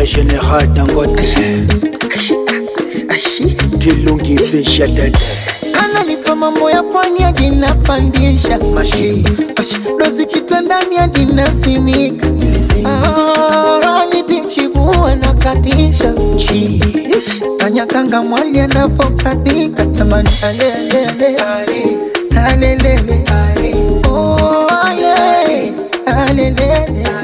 ya General Dangote Kilungi Fisha Dede ananipa mambo ya pwani hadi napandisha Mashi Ash, dozi kitandani hadi nasimika Ah, nitichibua na katisha Chi Ish, kanyakanga mwali anavokatika tamani alelele alelele Oh, ale, alelele